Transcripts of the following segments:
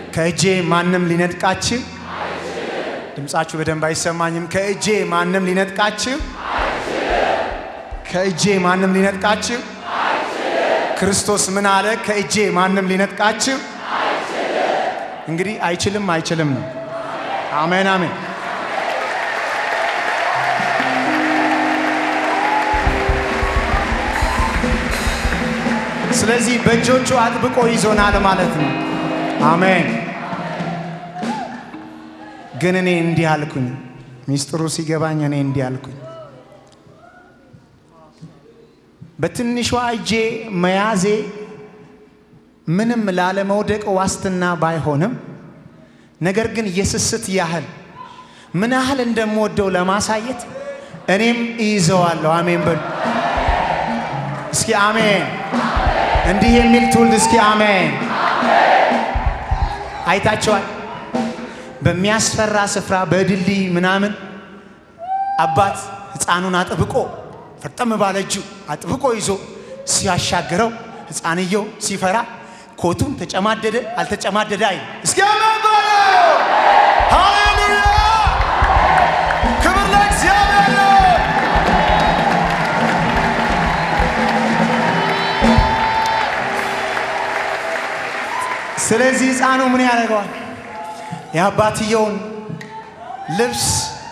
ከእጄ ማንም ሊነጥቃችሁ ድምፃችሁ በደንብ አይሰማኝም። ከእጄ ማንም ሊነጥቃችሁ ከእጄ ማንም ሊነጥቃችሁ ክርስቶስ ምን አለ? ከእጄ ማንም ሊነጥቃችሁ እንግዲህ አይችልም አይችልም ነው። አሜን አሜን። ስለዚህ በእጆቹ አጥብቆ ይዞናል ማለት ነው። አሜን። ግን እኔ እንዲህ አልኩኝ፣ ሚስጥሩ ሲገባኝ እኔ እንዲህ አልኩኝ፣ በትንሿ እጄ መያዜ ምንም ላለመውደቅ ዋስትና ባይሆንም ነገር ግን የስስት ያህል ምን ያህል እንደምወደው ለማሳየት እኔም እይዘዋለሁ። አሜን በሉ እስኪ አሜን። እንዲህ የሚል ትውልድ እስኪ አሜን። አይታቸዋል። በሚያስፈራ ስፍራ በድልድይ ምናምን አባት ሕፃኑን አጥብቆ ፈርጠም ባለ እጁ አጥብቆ ይዞ ሲያሻግረው ሕፃንየው ሲፈራ ኮቱን ተጨማደደ አልተጨማደደ አይ እስኪ አሜን በሉ። ሃሌሉያ! ክብር ለእግዚአብሔር ይሁን። ስለዚህ ሕፃኑ ምን ያደርገዋል? የአባትየውን ልብስ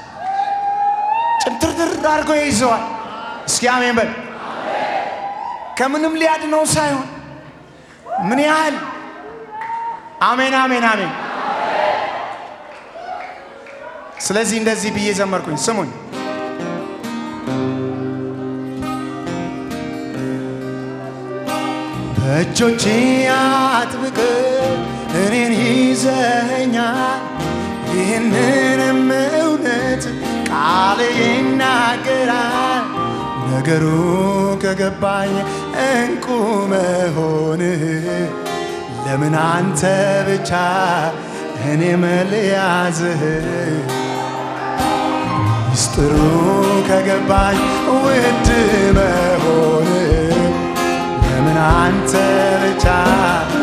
ጭምትርትር አድርጎ ይዘዋል። እስኪ አሜን በል። ከምንም ሊያድነው ሳይሆን ምን ያህል አሜን አሜን አሜን። ስለዚህ እንደዚህ ብዬ ዘመርኩኝ። ስሙኝ በእጆቼ አጥብቅ እኔን ይዘኸኛል። ይህንንም እውነት ቃል ይናገራል። ነገሩ ከገባኝ እንቁ መሆንህ ለምን አንተ ብቻ እኔ መልያዝህ ምስጢሩ ከገባኝ ውድ መሆንህ ለምን አንተ ብቻ